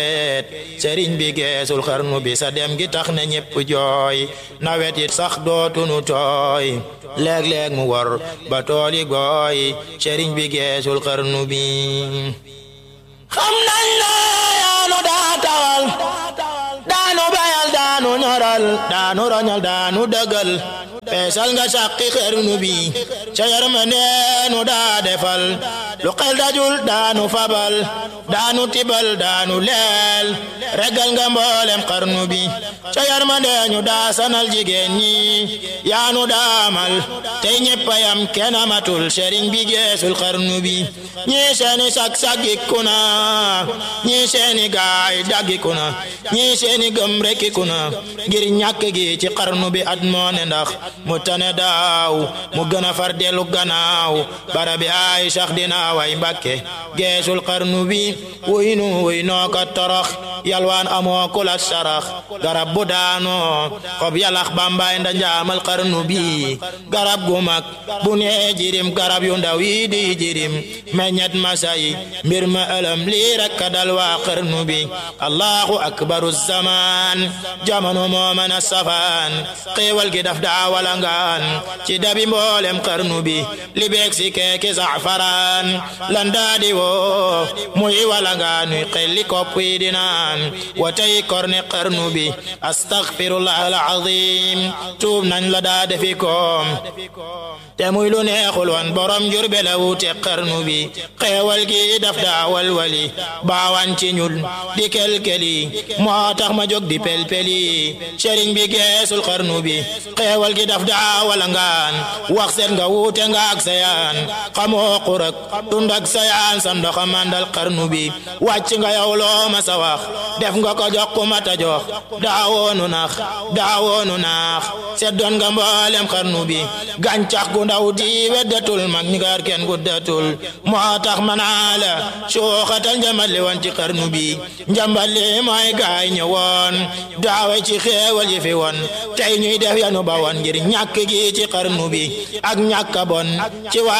sëriñ bi geesul xarnu bi sa dem gi tax na ñépp jooy nawet it sax dootunu tooy léeg-léeg mu wor ba tooli gooy sëriñ bi geesul xarnu bi xam nañ la yaanu daa tawal daanu bayal daanu ñoral daanu roñal daanu dëggal peesal nga sàqi xarnu bi ca yërmandeenu daa defal lu xel dajul daanu fabal daanu tibal daanu leel regal nga mboolem xarnu bi ca yërmandeenu daa sanal jigéen ñi yaanu daamal tey ñeppayam kenn amatul sëriñ bi geesul xarnu bi ñii seeni sag saggiku na ñii seeni gaay daggiku na ñii seeni gëm rekkiku na ngir ñàkk gi ci xarnu bi at moo ne ndax mu tane daaw mu gën a far dellu gannaaw barabi ay sax dina way mbàkke geesul xarnu bi wuy nu wuy noo ka torox yalwaan amoo kula sarax garab bu daanoo xob yalax bambaay nda njaamal xarnu bi garab gu mag bu nee jirim garab yu ndaw yi di jirim meññet masay mbir ma ëlëm lii rek ka dal waa xarnu bi allahu akbaru zaman jamono moo mën a safaan xéewal gi daf daa walangaan ci dabi mboolem xarnu bi li beeg si keeki safaraan lan daa di woo muy walangaan nuy xelli kopp yi di naan wa tey korne xarnu bi astaghfirullah alazim tuub nañ la daa defi koom te muy lu neexul woon borom jurbe la wuute xarnu bi xeewal gi daf daa walwali baawan ci ñul di kelkeli moo tax ma jóg di pelpeli sëriñ bi geesul xarnu bi xeewal gi daf daa walangaan wax seet nga wuute nga ak sayaan xamoo xurak tund ak sayaan sa ndoxa mandal xarnu bi wàcc nga yow loo ma sa wax def nga ko jox ku mata jox daawoonu nax daawoonu naax seet doon nga mboolem xarnu bi gàncax gu ndaw di weddatul mag ñi gaar kenn guddatul moo tax manaa la suuxatal njambal li woon ci xarnu bi njambal li mooy gaay ñëwoon daawe ci xeewal yi fi woon tey ñuy def yanu ba woon ngir ñàkk gi ci xarnu bi ak ñàkk bon ci waa